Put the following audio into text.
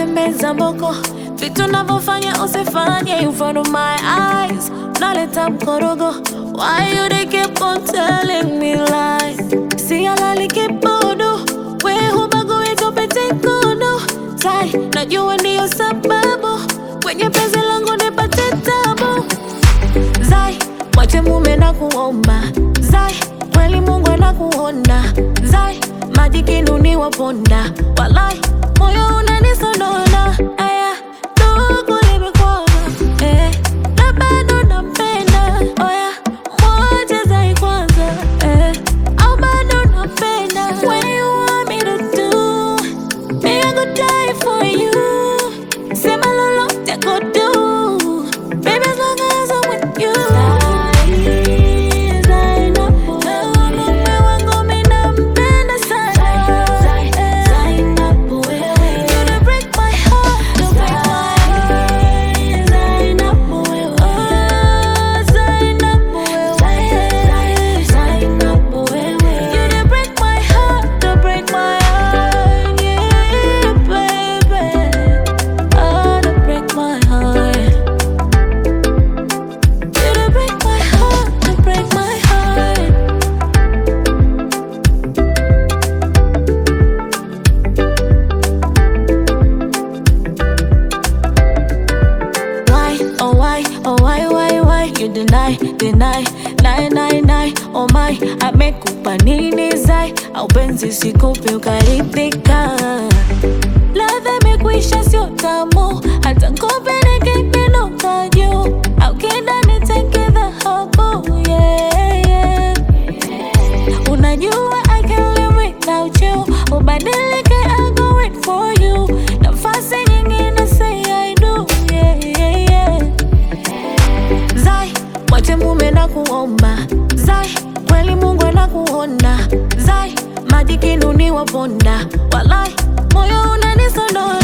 unatembeza mboko, vitu navyofanya usifanye in front of my eyes, naleta mkorogo. Why you they keep on telling me lies? Si halali kibodo, we hubagui tupite kodo. Tai, najua ndiyo sababu kwenye penzi langu nipate tabu. Zai, mwache mume na kuomba Zai, kweli Mungu anakuona Zai, maji kinuni waponda Walai, moyo unanisonona Aya, ndugu limekwama eh, na bado nampenda Oya, mwache Zai kwanza eh, au bado napenda When you want me to do Me I go die for you Sema lolote I go do Baby as long as I'm with you mume wangu mi nampenda sana You dey break my heart, don't break my heart Zainabu wewe. Oh, Zainabu wewe. You dey break my heart, don't break my heart Yeah, baby Oh, don't break my heart You dey break my heart, don't break my heart Why, oh why, oh why, why, why You deny, deny, lie, lie, lie Oh my, amekupa nini zai Au penzi sikupi ukaridhika Ladha imekwisha sio tamu Hata nkupeleke imenuka juu Au kida niteke dhahabu yeah, yeah. Unajua I can't live without you Ubadilike I go wait for you Nafasi nyingine say I do yeah, yeah, yeah. Zai, mwache mume na kuomba Zai, kweli Mungu anakuona Zai, maji kinuni waponda Walai, moyo unanisondoa